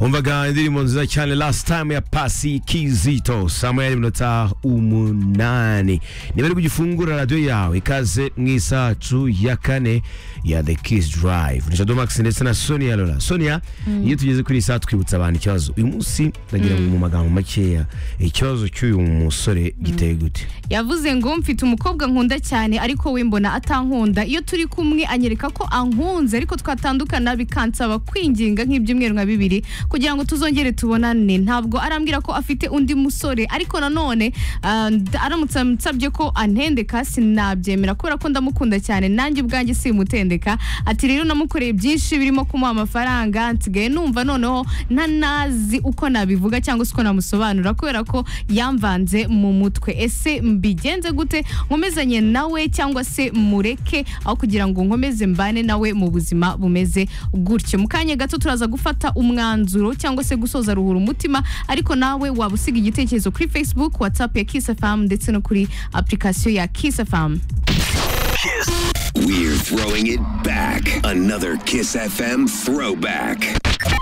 umvaga indirimbo nziza cyane last time ya pasi kizito saa moya n'iminota umunani niba ari kugifungura radiyo yawe ikaze mu isacu ya kane ya the kiss drive ni shadow max ndetse na sonia lola sonia iyo tugeze kuri iyi saha twibutsa abantu ikibazo uyu munsi ndagira ngo mu magambo makeya ikibazo cy'uyu musore giteye gute yavuze ngo mfite umukobwa nkunda cyane ariko we mbona atankunda iyo turi kumwe anyereka ko ankunze ariko twatandukana bikansaba kwinginga nk'ibyumweru nka bibiri kugira ngo tuzongere tubonane ntabwo arambwira ko afite undi musore ariko nanone ah, nda- aramutse ansabye ko antendeka sinabyemera kubera ko ndamukunda cyane nanjye ubwanjye simutendeka ati rero namukoreye byinshi birimo kumuha amafaranga nsigaye numva noneho ntanazi uko nabivuga cyangwa se uko namusobanura kubera ko yamvanze mu mutwe ese mbigenze gute nkomezanye nawe cyangwa se mureke aho kugira ngo nkomeze mbane nawe mu buzima bumeze gutyo mu kanya gato turaza gufata umwanzuro cyangwa se gusoza ruhura umutima ariko nawe waba usiga igitekerezo kuri facebook whatsapp ya kiss fm ndetse no kuri application ya kiss fm We're throwing it back. Another Kiss FM throwback.